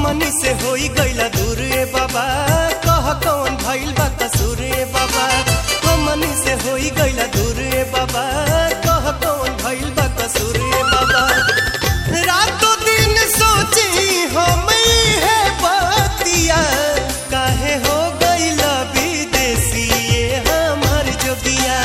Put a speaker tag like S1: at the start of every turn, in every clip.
S1: हमनी से होई गईला दूर ए बाबा कह कौन भइल बा कसूर ए बाबा हमनी से होई गईला दूर ए बाबा कह कौन भइल बा कसूर ए बाबा रातों दिन सोची हम है बतिया काहे हो गईला विदेशी ये हमर जोगिया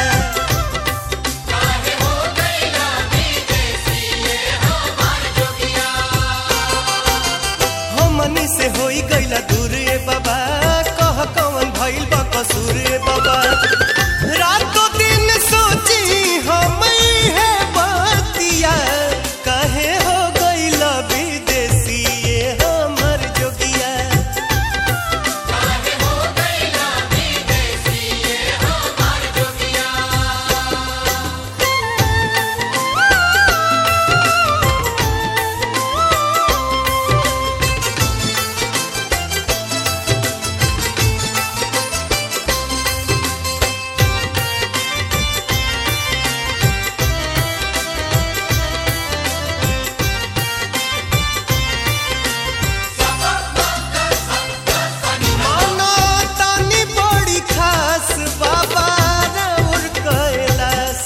S1: हमनी से होई गईला दूर ए बाबा कह कौन भइल बा कसूर ए बाबा रातों दिन सोची हम है बतिया काहे हो गईला विदेशी ये हमर जोगिया मानो तानी बड़ी खास बाबा राउर कैलाश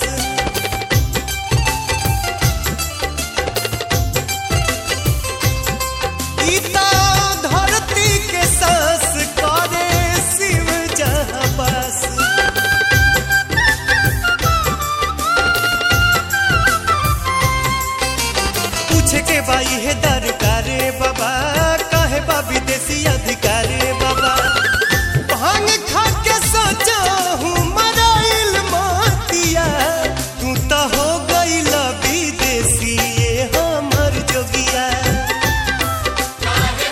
S1: गीता धरती के सांस करे शिव जहाँ बस पूछे के बाई है दरकारे बाबा काहे बा विदेशी अधिकारे बाबा भांग खा के सोचो हूँ मराइल मोतिया तू तो हो गईल विदेशी ये हमर जोगिया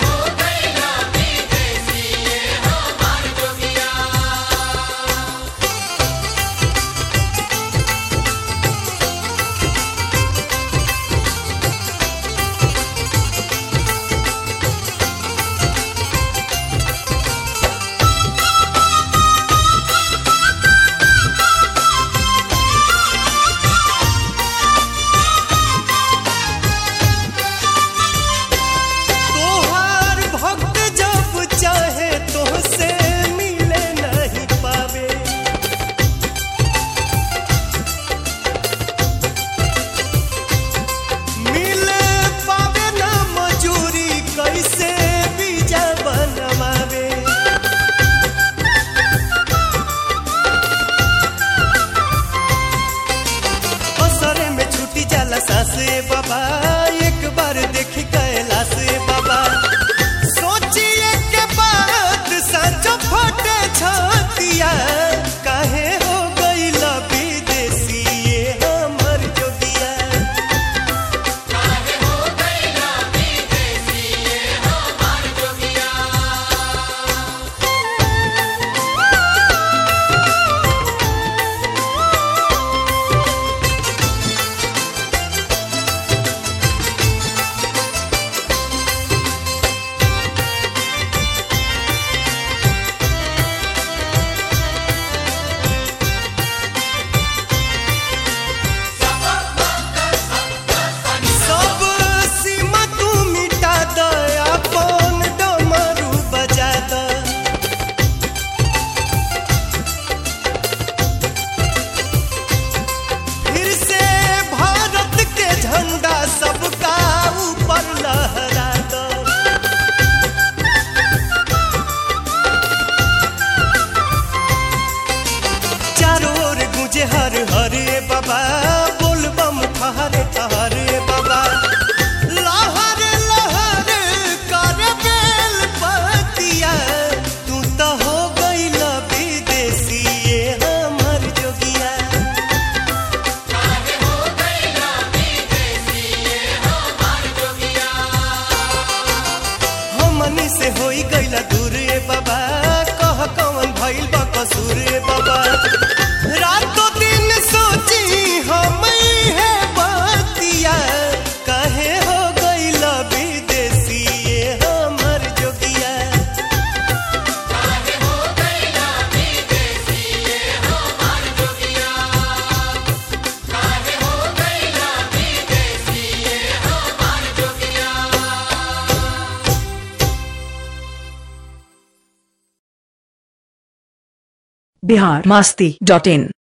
S2: बिहार मस्ती डॉट इन